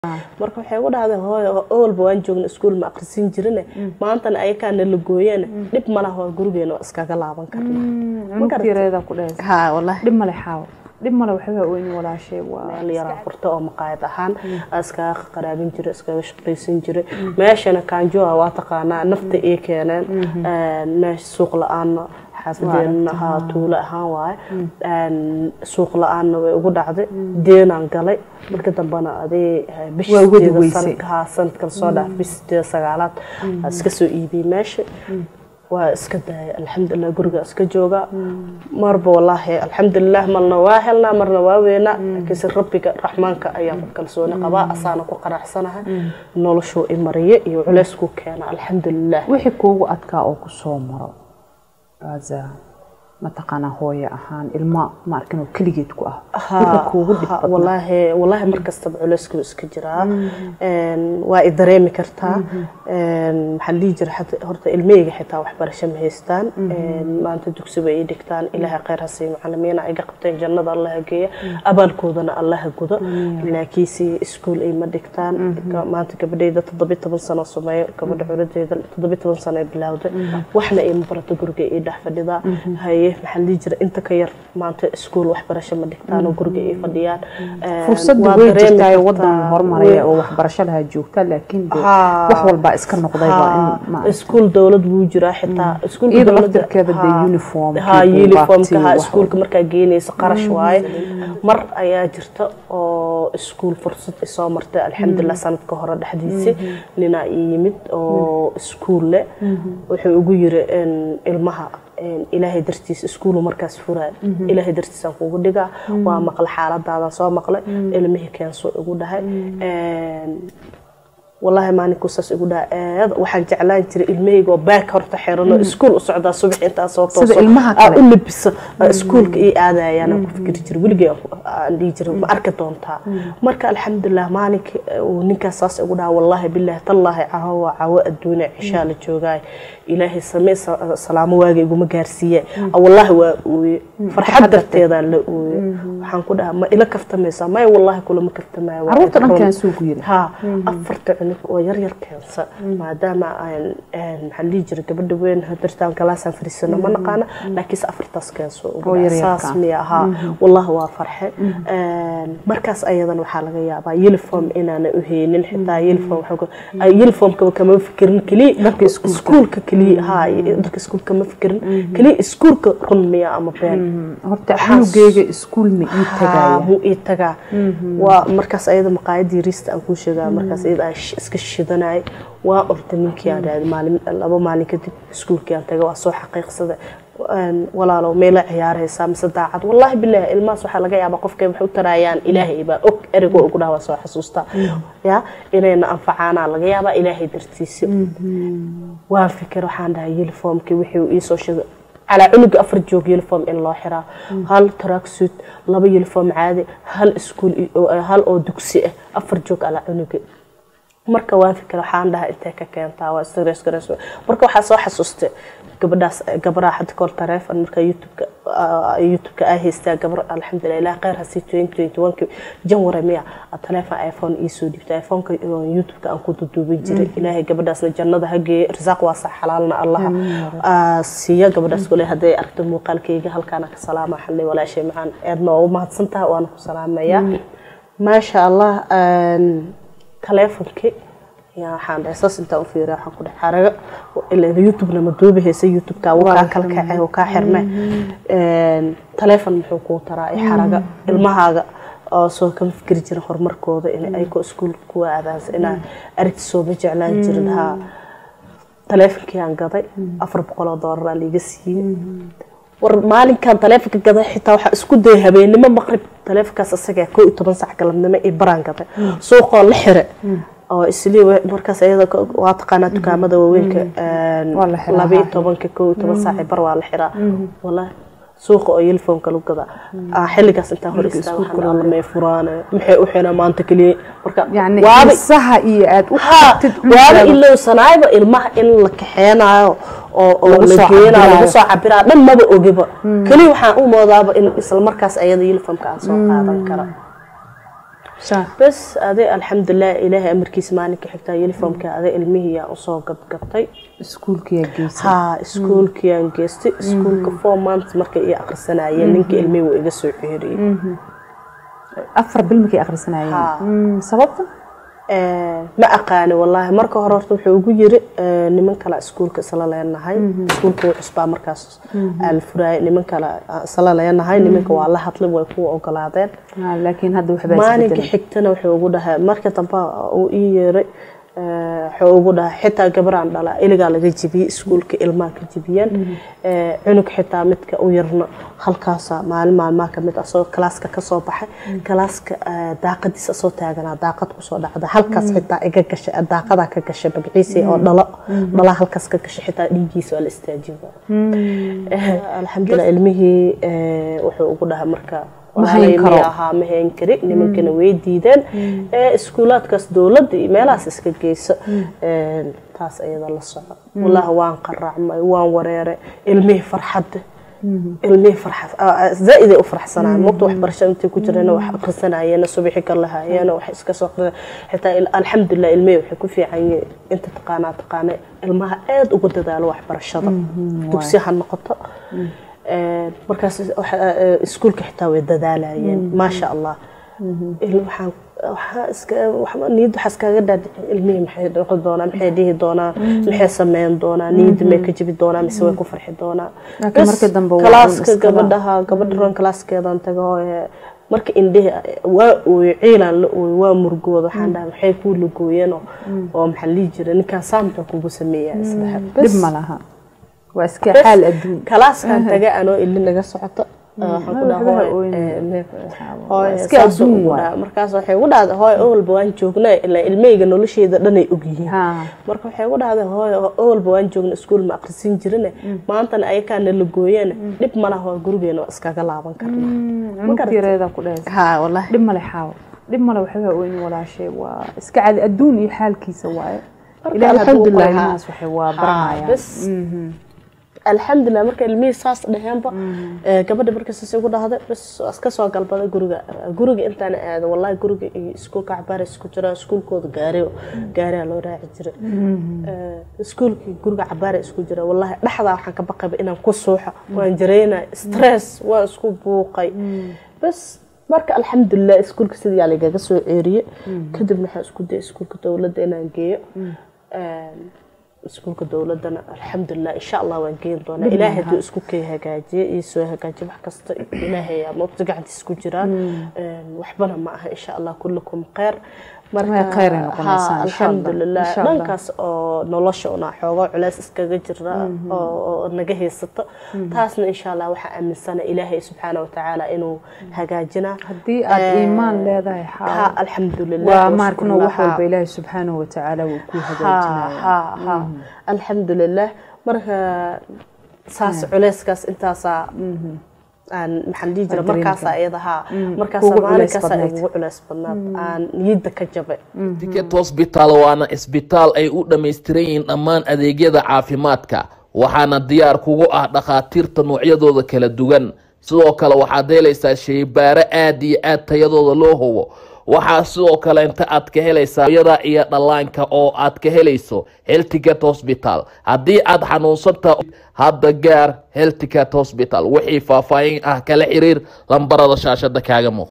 marka waxay ugu dhahday hooyo owalba waan joogna iskuul ma akhrisin jirine maantana ayakaana la gooyeen dhib malaha waa gurigeena waa iskaga laaban karnaa cunug yareeda ku dhehaysa ha wallahi dhib male xaawo dhib male waxba weyni walaashay waa meel yaraa furta oo maqaayad ahaan iskaga qaraabin jira iskaga shaqaysan jira meeshana kaanjoa waa taqaanaa nafta ii keeneen meesha suuq la-aanna xaafadeena haa tuulo ahaan waaye suuq la-aanna way ugu dhacday deenaan galay marka dambena adee Waa wadi weysay. haa sanadkan soo dhaaf bis sideeda sagaalaad aa iska soo iibiyey meesha waa iska daaya alxamdulilah guriga iska jooga marba walaahi alxamdulilah marna waa helnaa marna waa weynaa laakiinse rabbiga raxmaanka ayaan ku kalsooni qabaa asaana ku qanacsanahay noloshuu i mariye iyo culeyskuu keena alxamdulilah wixii kuugu adkaa oo ku soo maro aza mataqaanaa hooye ahaan ilma ma arkin oo keligeed ku ah wixii kuugu dhib Ha, badnaa walaahi walaahi mar kastaba culeyskuu iska jiraa Een, waa i dareemi kartaa Een, maxaa la dhihi jira xata- horta ilmahayga xitaa waxbarasho ma haystaan Een, maanta dugsi bay ii dhigtaan ilaahay khayr ha siiyo macalimiina iga qabteen jannada allah ha geeya abaalkoodana allah ha gudo laakiinse iskuul ay ma dhigtaan Ga- maanta gabadhayda toddobiyo toban sano sameeyo gabadha curadeyda toddobiyo toban sano ay bilowday waxna ima barato guriga ii dhex fadhidaa haye maxaa la dhihi jira inta ka yar maanta iskuul waxbarasho ma dhigtaan oo guriga ii fadhiyaan Een, fursadda waa way dareemi jirtaa kartaa. wadan horumaraya oo waxbarasho lahaa joogta laakiin dee Haa. wax walbaa iska noqday waa in ma iskuul dowlad wuu jiraa xitaa iskuulka iyada dowladda- laftirkeeda dee Haa. uniformkii haa iyo uniformka baagtii haa wax iskuulka markaa geynaysa qarash waaye mar ayaa jirta oo iskuul fursad isoo martay alxamdulilah sanadka hore dhexdiisa ninaa ii yimid oo iskuul leh wuxuu ugu yiri in ilmaha in ilaahay dartiis iskuulu markaas furaay ilaahay dartiisaan kugu dhigaa waa maqla xaaladaadan soo maqlay ilmihii keensoo igu dhahay Een, والله ماني كوساس igu dhaa aad waxaan jeclaan jiray ilmahayga oo baak horta xirano iskuul u socdaa subax intaa soo tooso Sida ilmaha kale. u labisa iskuulka ii aadayaan aan ku fikiri jiray weligay aan ku- aan dhihi jiray ma arki doontaa marka alxamdulilah maalinka uu ninkaas saas igu dhaha wallaahi bilaahi tallaahi caho waa cawo adduunya cishaa la joogaay ilaahay samee sa- salaamo waaga iguma gaarsiiye wallaahi waa ooye farxad darteedaan la ooye waxaan ku dhahaa ma ila kaftamaysaa maya wallaahi kulama kaftamaayo waa caruurta idin dhan run. kaasuu ku yiri ها afarta cunug oo yar yar keensa maadaama aan een maxaa la dhihi jiray gabadha weyn hadirtaan galaasaan fadhiisano ma naqaana laakiinse afartaas keenso Oo yar yarka. saas miya ahaa wallahi waa farxe Een, markaas ayadan waxaa laga yaabaa uniform inaana u haynin xitaa uniform waxaa ku- ay uniformkaba kama fikirin keliya Dharka iskuulka. iskuulka keliya haa dharka iskuulka kama fikirin keliya iskuulka run miya ama been horta cunugeyga iskuul ma ii tagaaya muu ii tagaa waa markaas ayada maqaayadii riista aan kuu sheegaa markaas iyada aan sh- iska shidanay waa orda ninkii aan raadi maalin laba maalin kadib iskuulkii aan tagay waa soo xaqiiqsaday Een, walaalow meela ciyaaraysaa mise daacad wallaahi bilaahi ilmahaas waxaa laga yaabaa qofkay wax u taraayaan ilaahay baa og erigoo ugu dhaha waa soo xasuustaa ya inayna anfacaanaa laga yaabaa ilaahay dartiisi waan fikir waxaan dhahay uniformkii wixii uu iisoo sheegay calaa cunuga afar joog uniform in loo xiraa hal tracksuit laba uniform caadi hal iskuul hal oo dugsi ah afar joog calaa cunuga marka waan fikir waxaan dhahay intee ka keentaa waa stress gareys marka waxaa soo xasuustay gabadhaas gabadhaa hadda kahor taleefon marka youtubeka ah, youtubeka aa haystaa gabar alxamdulilah ilaah khayr hasii twenty twenty one janwari miya ah, taleefon iphone iisoo dhibtay iphoneka oo youtubeka aan ku duduubin jiray ilaahay gabadhaasna jannada ha geeye risaaq waa sax xalaalna allaha ah, siiya gabadhaas kule hadday aragto muuqaalkayga halkaana ka salaama xalay walaashay macaan aadna waa u mahadsantaha waana ku salaamayaa maasha allah een, taleefonkii yaa waxaan dhahay saas intaan u fiiriya waxaan ku dhahay xaraga ilaa youtubena ma duubi haysa youtubeka wuu kaa kala kacay wuu kaa xirme Een, taleefon muxuu kuu taraa i xaraga ilmahaaga oo soo kama fikiri jirin horumarkooda in ayko iskuul kuwa aadaansa inaa aragti sooma jeclaan jirin haa taleefonkii aan gaday afar boqol oo doolar aa liiga siiyey war maalinkan taleefonka gaday xitaa waxaa isku dayay habeenimo maqrib taleefonkaas isaga koo iyo toban sac galabnimo iyo baraan gaday suuqoo la xire oo islii wa- markaas iyada ka- waa taqaanaa dukaamada waaweynka een, Waa la xiraa, laba iyo haa. tobanka koo iyo toban saac iyo bar waa la xiraa wallahi suuqa oo uniformka lagu gadaa Ah, xilligaas intaan hor istaaga waxaan alla may furaane maxay u xiraan maanta keliya marka yani waaba xiisaha iyo aad u ها qabtid waaba cunugaaga. ilowsanaayba ilmaha in la kaxeenaayo oo oo Lagu la soo geenaayo lagu cabiraayo. soo cabiraayo dhan maba ogiba keliya waxaan u moodaaba in isla markaas ayada uniformka aan soo qaadan kara Sax. bas aday alxamdulilah ilaahay amarkiisa maalinka xigtaa uniformka aday ilmihiyaa usoo gadgatay iskuulkiyaa geysay haa iskuulkiyaan geystay iskuulka four months markay ii akhrisanayeen ninka ilmihii wuu iga soo ceeriyey afar bil markay akhrisanayeen Haa. Mm, sababta Eh, ma aqaani wallaahi marka hore horta wuxuu ugu yiri eh, niman kale iskuulka isla leenahay iskuulka wuu cusbaa markaas aa la furaayay niman kale aan isla leenahay nimanka waa la hadlay way kuwa ogolaadeen Ah, laakiin hadda waxbaa maalinka isbedelay xigtana wuxuu ugu dhahay marka dambe uu ii yeeray eh, wuxuu ugu dhahay xitaa gabaraan dhalaa iligaa laga jebiyey iskuulka ilmaha ka jebiyeen Eh, cunug xitaa midka u yarna halkaasa maalin maalmaha kamid ah soo kalaaska kasoo baxay kalaaska eh, daaqadiisa soo taaganaa daaqad kusoo dhacda halkaas xitaa iga gashay eh, daaqadaa ka gashay magaciisa oo dhalo dhalaa halkaas ka gashay xitaa dhiigiisa waa la istaajiba alxamdulilah ilmihii eh, wuxuu ugu dhahay marka Ma hayn karo. walaalay ahaa ma hayn kari nimankana way diideen ee iskuulaadkaas dowladda iyo meelahaas iska geyso Een, taas ayada la soco wallaahi waan qaraacmay waan wareeray ilmihii farxadda ilmihii farxad zaa'iday u farxsanayeen waqti waxbarashada intay ku jireen wax akhrisanayeen subaxi ka lahaayeen wax iska soo aqrinayeen xitaa il- alxamdulilah ilmihii waxay ku fiican yihiin inta taqaanaa taqaana ilmaha aad uga dadaalo waxbarashada dugsi ha noqoto Een, markaas waxa- ee, iskuulka xitaa way dadaalayeen maasha allah Il- waxaan waxaa iska waxba niyad waxaa iskaga dhaadhicin ilmihii maxay noqon doonaa maxay dhihi doonaa maxay sameyn doonaa niyadda may ka jibi doonaa mise way ku farxi doonaa Laakiin Bas, markii dambe waa kalaaska un iskaba- gabadhaha gabadha ron kalaaskeedan tago hooye marka indhihi waa ooyo ciilaan la ooyo waa murgooda waxaan dhahay maxay kuu lugooyeen oo oo maxaa la dhihi jiray ninkaan saamka kugu sameeyaa isdhaha dhib ma laha waa iska xaal adduun kalaaskan taga anoo ili naga socoto waxaan ku dhaha waxba ha hooy ooyin. eh, me- Waa hooy iska saasuu adduun ugu waay. dhaha markaas waxay ugu dhahday hooy owalba waan joognaa ilaa ilmahayga nolosheeda dhanay ogyihiin Haa. marka waxay ugu dhahday hooy owalba waan joogna iskuul ma aqrisin jirine maantana ayakaana la gooyeene dhib ma laha waa gurigeena waa iskaga laaban karnaa cunugta yareeda ku dhehaysa haa wallahi dhib male xaawo dhib male waxba ooyin walaashay waa iska cadi adduun iyo xaalkiisa waaye Marka ilaahay hadduu alxamdulilah, qoro haa. ilmahaas waxay waa Haa, baranayaan bas alxamdulilah marka ilmihii saas dhaheenba eh, gabadha markaas ugu dhahday bas waa iska soo galbaday guriga guriga intaan aado wallahi guriga iyo iskuulka cabaar isku jira iskuulkooda gaari gaariyaa loo raaci jiray Eh, iskuulkii guriga cabaar isku jira wallahi dhexdaa waxaan ka baqayba inaan ku suuxo waan jareynay stress waan isku buuqay bas marka alxamdulilah iskuulka sidii yaa lagaga soo ceeriye kadibna waxaan isku dayay iskuulka dowladda inaan geeyo Een, iskuulka dowladana alxamdulilah insha allah waan geen doonaa ilaahay hadduu isku kay hagaajiye iyo soo hagaajiye wax kasta ilaahay aa moogta gacantiisa ku jiraan Een, waxbana ma aha insha allah kullukum khayr Way khayr ay noqonaysaa, haa, insha Allah, alxamdulilah insha Allah. dhankaas oo nolosha una xoogo culeys iskaga jira oo oo naga haysato taasna insha allah waxaa aaminsana ilaahay subxaana watacaala inuu hagaajinaa haddii aad Eh, iimaan leedahay xaawo haa alxamdulilah waa wa maarkano shukrulah, wax haa. walba ilaahay subxaanahu watacaala wuu ku ها hagaajinaya ها ها الحمد لله marka saas culeyskaas intaasaa aan maxaan dhihi jira Waa dareemi markaasaa iyada haa markaasaa Kugu culeys maalinkaasaa badnayd. ugu culeys badnaad aan niyadda ka jabay ticket hospital waana isbitaal ay u dhammaystiran yihiin dhammaan adeegyada caafimaadka waxaana diyaar kugu ah dhakhaatiirta noocyadooda kala duwan sidoo kale waxaad helaysaa shaybaaro aad iyo aad tayadooda loo hubo waxaa sidoo kale inta aad ka helaysaa yada iyo dhallaanka oo aad ka helayso helticket hospital haddii aad xanuunsanta hadda gaar helticket hospital wixii faahfaahin ah kala xiriir lambarada shaashada kaaga muuq